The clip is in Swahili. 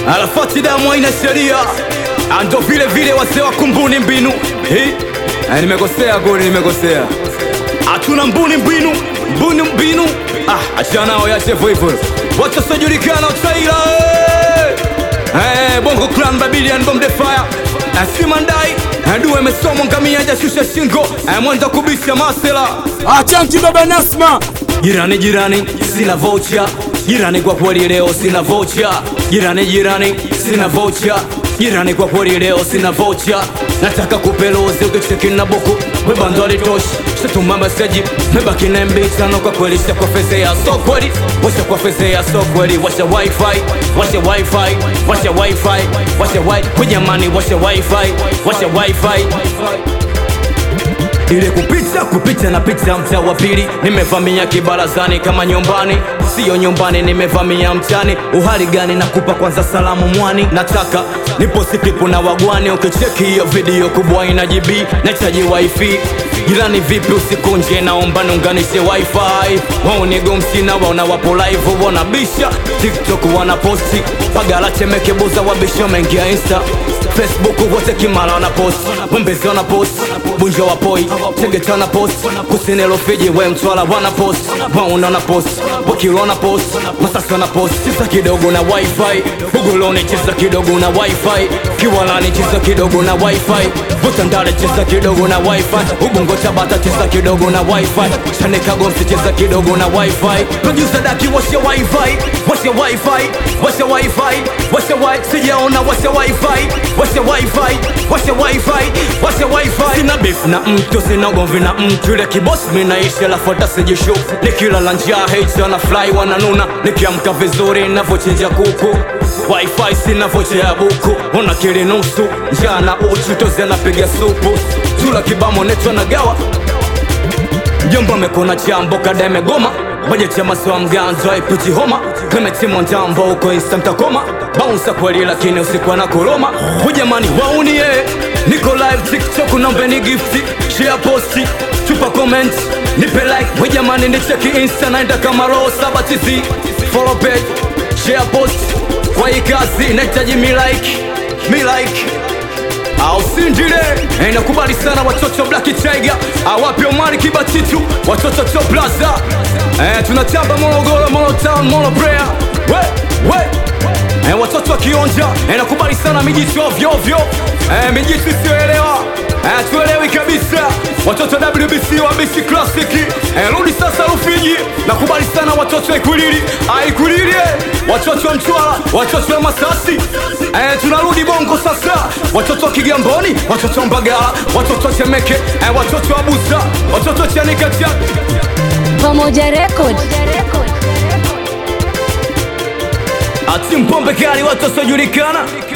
Arafati damu haina sheria, ando vile vile wazee wa kumbuni mbinu hii. Eh, nimekosea goli, nimekosea. Hatuna mbuni mbinu, mbuni mbinu. Ah, achana nao, yache hivyo hivyo. Watu wasiojulikana utaila Eh, Bongo Clan Babylon Bomb the Fire Asimandai Adua imesomwa ngamia hajashusha shingo Eh, Mwanza kubisha masela Achanti baba Nasma, Jirani jirani sina vocha Jirani kwa kweli leo sina vocha Jirani jirani sina vocha Jirani kwa kweli leo sina vocha Nataka kupelozi ukicheki na buku Webando alitoshi Shatuma meseji Mebaki na MB tano kwa kweli Shakwa feze ya so kweli Washa kwa feze ya so kweli Washa wifi Washa wifi Washa wifi Washa wifi Kujamani washa wifi Washa wifi ile kupita kupita na pita mtaa wa pili, nimevamia kibarazani kama nyumbani, siyo nyumbani, nimevamia mtani. Uhali gani? Nakupa kwanza salamu mwani, nataka niposti klipu na wagwani. Ukicheki hiyo video kubwa ina GB, nahitaji wifi. Jirani vipi, usikunje, naomba niunganishe wifi. Wao ni gomsi na waona wapo live, wanabisha TikTok wanaposti, Pagala Temeke Buza wabisha, wameingia Insta Facebook wote Kimara wana post, Wembezi wana post, Bunja wa poi, Tegeta wana post, Kusini Rufiji we Mtwara wana post, Wauna wana post, Bukiro wana post, Masasi wana post, cheza kidogo na wifi, Buguloni cheza kidogo na wifi, Kiwalani cheza kidogo na wifi, Butandale cheza kidogo na wifi, Ubungo Tabata cheza kidogo na wifi, Chanika Gomsi cheza kidogo na wifi, Producer Daki washa wifi, washa wifi, washa wifi, washa wifi, sijaona washa wifi, washa wifi, washa wifi, washa wifi. Sina beef na mtu, sina ugomvi na mtu, ile kiboss mimi naishi alafu hata sijishow. Nikilala njaa hate wana fly wananuna, nikiamka vizuri navochinja kuku wifi sina vocha ya buku, ona kili nusu njaa na uchu, tozi anapiga supu, tula kibamo neto nagawa Jomba amekona chambo kada imegoma bajeti ya masoa mganzo haipiti homa kemetimu njambo uko insta mtakoma baunsa kweli lakini usiku na kuroma hujamani waunie niko live tiktok naombeni gifti share posti tupa comment nipe like hujamani nicheki insta naenda kama roho saba tizi follow page share post kwa hii kazi nahitaji mi like mi like au sindile Eh, nakubali sana watoto Black Tiger awapi Omari Kibatitu watoto Top Plaza eh, tunatamba Morogoro, Moro Town, Moro Prayer we, we. Eh, watoto wa Kionja eh, nakubali sana mijitu ovyo ovyo eh, mijitu isiyoelewa eh, tuelewi kabisa watoto WBC wa BC Classic eh, rudi sasa Rufiji nakubali sana watoto wa Ikwilili ah, Ikwilili eh, watoto wa Mtwara watoto wa Masasi eh, tunarudi Bongo sasa watoto wa Kigamboni watoto wa Mbagala watoto wa Temeke eh, watoto wa Busa watoto wa Chanika Chak Pamoja Record. ati mpombe kali watu wasiojulikana